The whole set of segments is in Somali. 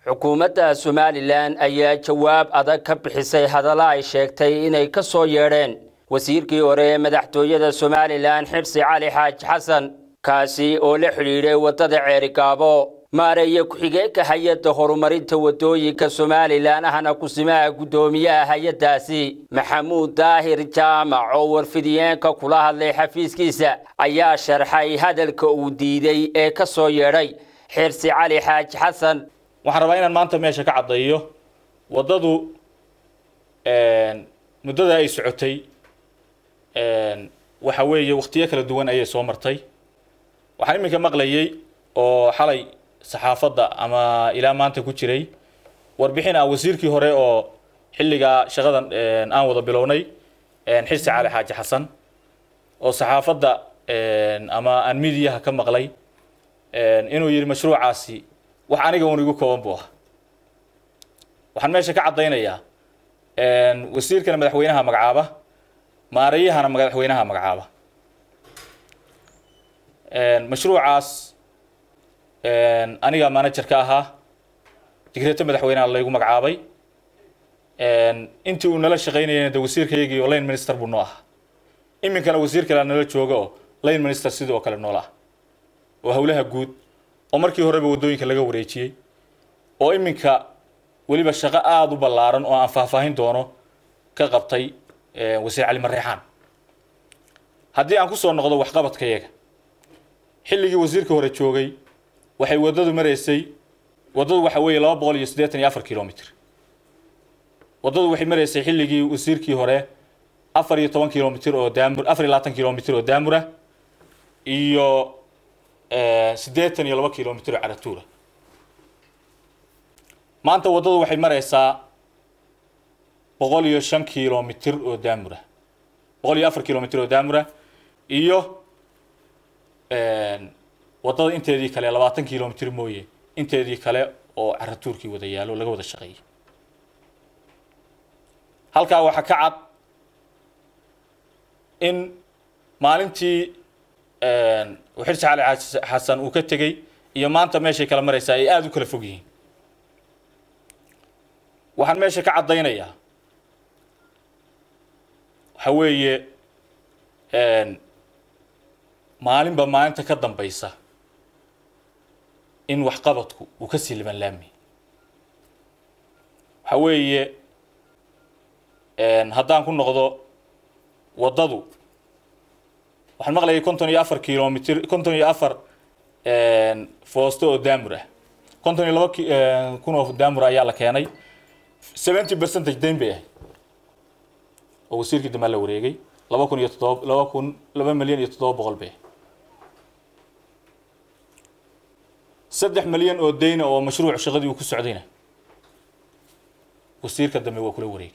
xukuumadda somalilan ayaa jawaab adag ka bixisay hadalla ay sheegtay inay ka soo yeedheen wasiirkii hore ee madaxtooyada somalilan xibsi cali xaaji xasan kaasi oo la xidhiidhay waddada ceerigaabo maareeye ku-xigeenka hay-adda horumarinta waddooyinka somalilan ahna kusimaha guddoomiyaha hay-addaasi maxamuud daahir jaamac oo warfidiyeenka kula hadlay xafiiskiisa ayaa sharxay hadalka uu diiday ee ka soo yeedhay xirsi cali xaaji xasan waxaan rabaa inaan maanta meesha ka caddeeyo waddadu muddada ay socotay waxa weeye wakhtiyo kala duwan ayay soo martay waxaan iminka maqlayay oo xalay saxaafadda ama ilaa maanta ku jiray warbixin ah wasiirkii hore oo xilligaa shaqadan aan wada bilownay xirsi cali xaaji xasan oo saxaafadda ama aan midiyaha ka maqlay inuu yidhi mashruucaasi wax aniga un igu kooban buu ah waxaan meesha ka caddaynayaa wasiirkana madaxweynaha magacaaba maarayahana madaxweynaha magacaaba mashruucaas aniga manager ka ahaa digreeto madaxweynaha laygu magacaabay intii uu nala shaqaynayana de wasiirkaygii oo line minister buu noo ahaa iminkana wasiir kalea nala jooga oo line minister sidoo kale noola ah oo howlaha guud oo markii horeba waddooyinka laga wareejiyey oo iminka weliba shaqo aada u ballaaran oo aan faahfaahin doono ka qabtay wasiir cali mareexaan haddii aan kusoo noqdo waxqabadkayaga xilligii wasiirka hore joogay waxay waddadu maraysay waddadu waxa weeye laba boqol iyo siddeetan iyo afar kilomitr waddadu waxay maraysay xilligii wasiirkii hore afar iyo toban kilomitr oo daamur afar iyo labaatan kilomitr oo daamura iyo siddeetan iyo laba kilomitr oo caratuura maanta waddadu waxay maraysaa boqol iyo shan kilomitr oo daamura boqol iyo afar kilomitr oo daamura iyo waddada inteedii kale labaatan kilomitr mooye inteedii kale oo caratuurkii wada yaalo laga wada shaqeeyay halkaa waxaa ka cad in maalintii xirsi cali xasan uu ka tegey iyo maanta meeshay kala maraysaa ay aada u kala fog yihiin waxaan meesha ka caddaynayaa waxa weeye maalinba maalinta ka dambaysa in waxqabadku uu ka sii liban laami waxa weeye haddaan ku noqdo waddadu waxaan maqlayay konton iyo afar kilomitr konton iyo afar foosto oo daamur ah konton iyo laba kun oo daamur ayaa la keenay seventy percentage dayn bay ahayd oo wasiirkii dambe la wareegay laba kun iyo toddoba laba kun laba milyan iyo toddoba boqol bay saddex milyan oo dayna oo mashruuc shaqadii uu ku socdayna wasiirka dambe waa kula wareegay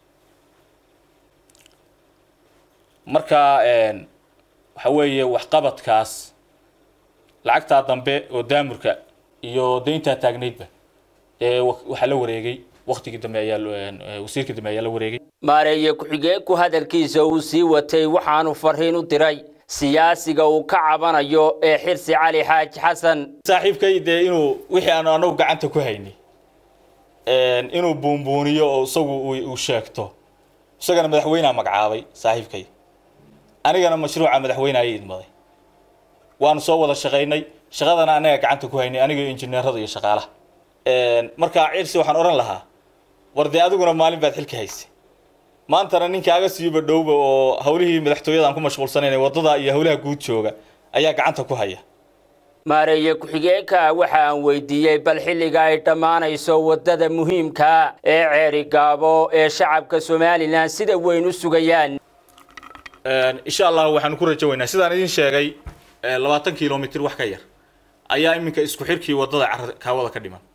marka waxa weeye waxqabadkaas lacagtaa dambe oo daamurka iyo dayntaa taagnaydba ee waxaa la wareegay waktigii dambe ayaa wasiirkii dambe ayaa la wareegay maareeye ku-xigeenku hadalkiisa uu sii watay waxaanu fariin u diray siyaasiga uu ka cabanayo ee xirsi cali xaaji xasan saaxiibkay dee inuu wixii aanu anagu gacanta ku haynay inuu buunbuuniyo oo isagu uu sheegto isagana madaxweyneha magacaabay saaxiibkay anigana mashruuca madaxweyne ayay idmaday waanu soo wada shaqaynay shaqadana anaga gacanta ku haynay aniga injineerada iyo shaqaalaha markaa cirsi waxaan odhan lahaa war dee adiguna maalin baad xilka haysay maantana ninkaaga siiba dhowba oo hawlihii madaxtooyada aan ku mashquulsanaynay waddada iyo hawlaha guud jooga ayaa gacanta ku haya maareeye ku-xigeenka waxa aan weydiiyey bal xilliga ay dhammaanayso waddada muhiimkaa ee ceerigaabo ee shacabka somalilan sida weyn u sugayaan insha allah waxaanu ku rajo weynaa sidaan idin sheegay labaatan kilomitr wax ka yar ayaa iminka isku xirkii waddada kaawada ka dhiman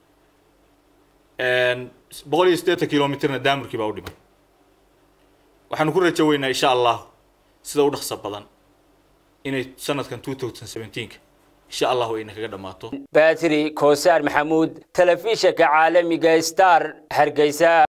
boqol iyo siddeetan kilomitrna daamurkii baa u dhiman waxaanu ku rajo weynaa insha allah sida u dhaqso badan inay sanadkan two thousand seventeenka insha allahu ayna kaga dhammaato batri koosaar maxamuud telefishinka caalamiga star hargeysa